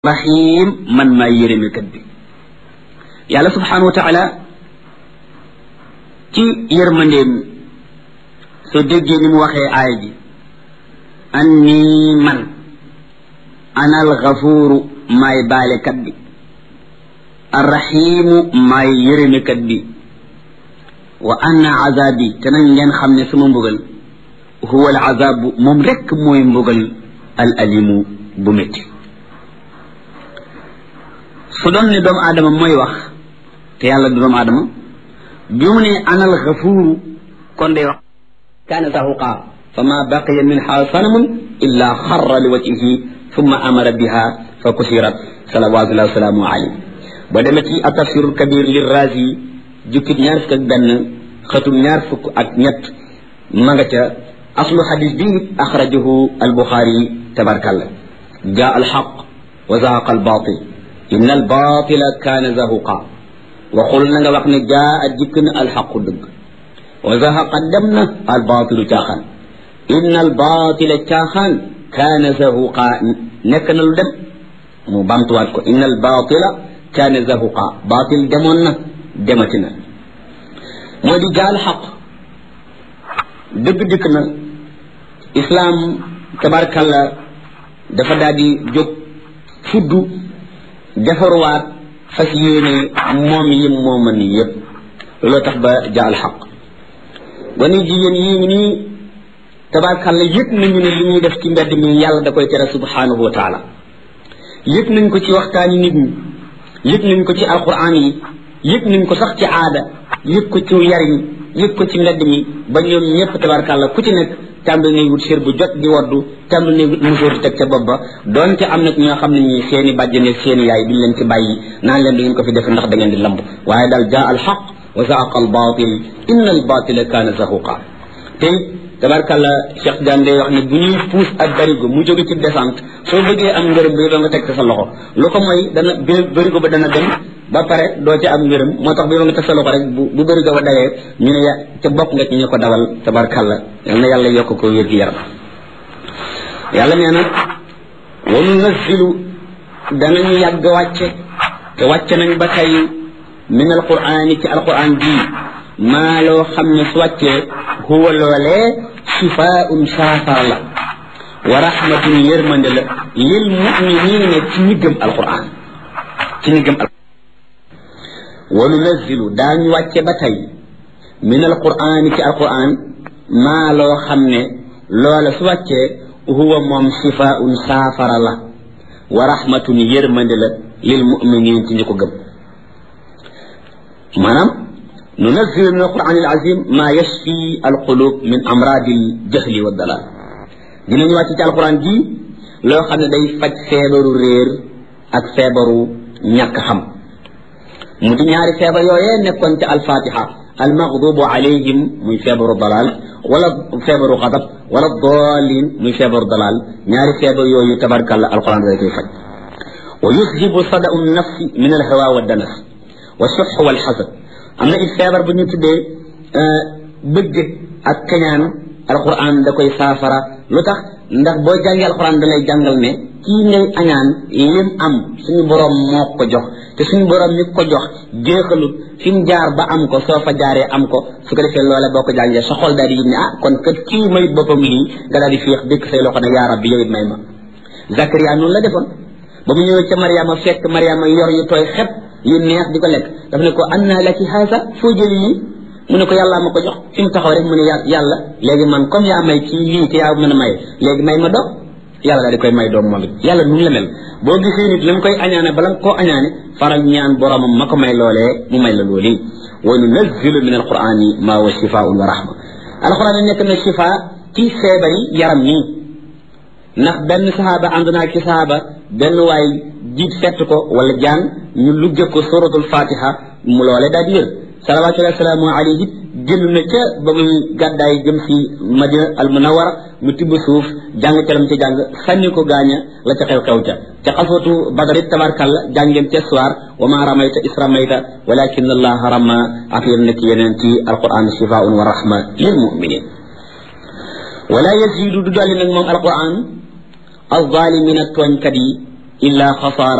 rahim man maa yërëmekat bi yàlla subhanahu wa taala ci yërmandeem soo déggee ni mu waxee aaya ji anni man ana alxafuuru maay baalekat bi arrahimu maay yërëmekat bi wa anna azabi te nañ ngeen xam ne sama mbugal huwa al azabu moom rekk mooy mbugal al alimu bu métti su doon ne doomu aadama mooy wax te yàlla du doomu aadama bi mu ne anal xafuuru kon day wax kaana zahuqa fa ma baqiya minha sanamun illa xarra li wajhihi thumma amara biha fa kusirat salawatullahi wasalaamu alayhi ba demee ci atafsirul kabir li razi jukkit ñaar fukk ak benn xëtum ñaar fukk ak ñett ma nga ca aslu xadis bi axrajahu albuxaari tabarkalla jaa alxaq wa zahaqa albatil inna albatila kaana zahuqa waxul na nga wax ne jaa a jikk na alxaqu dëgg wa zahaqa dem na albatilu caaxaan inna albatila caaxaan kaana zahuqa nekk na lu dem mu bamtuwaat ko inna albatila kaana zahuqa batil demoon na demati na moo di jaa alxaq dëgg dikk na islaam tabarkalla dafa daal di jóg fuddu defaruwaat fas yéene moom yi mooma ni yëpp looloo tax ba jaal xaq gone jigéen yii ngi nii tabaarkàlla yëg nañu ne li ñuy def ci mbedd mi yàlla da koy tere subhanahu wa taala yëg nañ ko ci waxtaani nit ñi yëg nañ ko ci alquran yi yëg nañ ko sax ci aada yëg ko ci yariñ yëg ko ci mbedd mi ba ñoom ñëpp tabaarkàlla ku ci nekk tàmbali nañ wut sér bu jot di waddu tàmbali nañ wut musóor di teg ca bopp ba donte am na ñoo xam ne ñi seeni bàjjane seeni yaay duñ leen ci bàyyi naan leen du ngeen ko fi def ndax da ngeen di lamb waaye daal jaa al xaq wa zaaqa al batil inna al batila kaana zahuqa tey tabarkàlla Cheikh Diagne day wax ne bu ñuy puus ak barigo mu jóge ci descente soo bëggee am ngërëm bi doo nga teg sa loxo lu ko mooy dana barigo ba dana dem ba pare doo ci am ngërëm moo tax bi nga teg sa loxo rek bu bu barigo ba dawee ñu ne ya ca bokk nga ci ñu ko dawal tabarkàlla yal na yàlla yokk ko wér gi yaram yàlla nee na wa nunazzilu danañu yàgg wàcce te wàcce nañ ba tey min alqurani ci alquran bii maa loo xam ne su wàccee huwa loolee shifaun saafara la wa rahmatun yërmande la lil muminina ci ñi gëm alquran ci ñi gëm alquran wa nunazzilu daañu wàcce ba tey min alqurani ci alquran maa loo xam ne loola su wàccee huwa moom shifaun saafara la wa rahmatun yërmande la lil muminin ci ñi ko gëm maanaam nunazzilu min alquran alazim ma yashfi alqulub min amradi aljahli wa dalal dinañu wàcc ci alquran ji loo xam ne day faj feebaru réer ak feebaru ñàkk xam mu di ñaari feebar yooyee nekkoon ci alfatiha almaghdubu alayhim muy feebaru dalal wala feebaru xadab wala dalin muy feebaru dalal ñaari feebar yooyu tabarkalla alquran day koy faj wa yuzhibu sadau nafsi min alhawa wa danas wa sux wal xasad am na it feebar bu ñu tuddee bëgg ak kañaan alquran da koy saafara lu tax ndax boo jàngee alquran da lay jàngal ne kii ngay añaan lim am suñu borom moo ko jox te suñu borom mi ko jox jeexalut fi mu jaar ba am ko soo fa jaaree am ko su ko defee loola boo ko jàngee sa xol daal di yëg ne ah kon kat kii may boppam lii nga daal di féex dëkk say loxo ne yaa rabbi yow it may ma Zakaria noonu la defoon ba mu ñëwee ca Mariama fekk Mariama yor yu tooy xep yu neex di ko lekk daf ne ko anna laki haasa foo jëli yi mu ne ko yàllaa ma ko jox fi mu taxaw rek mu ne yàlla léegi man comme yaa may ci lii te yaa mën a may léegi may ma doom yàlla daal di koy may doom moom it yàlla nu mu la mel boo gisee nit la mu koy añaane bala nga koo añaane faral ñaan boromam ma ko may loolee mu may la loolu wa nunazzilu min alqurani ma huwa shifaun wa rahma alquran yi nekk na shifa ci feebari yaram nii ndax benn sahaaba ànd naa ci sahaaba benn waay jiit fett ko wala jaan ñu lugge ko suratul fatiha mu loole daal di wér salawatullahi salaamu alayhi génn na ca ba muy gàddaay jëm si madina al munawara mu tibb suuf jàng ca lam ca jàng sànni ko gaaña la ca xew-xew ca ca xaswatu badarit tabarkalla jàngeen ca soir wa ma ramayta is ramayta walakin allaha rama ak yéen nekk yeneen ci alquran shifaun wa rahma lil muminin wala yazidu du dolli nag moom alquran alzalimina tooñkat yi illa xasaara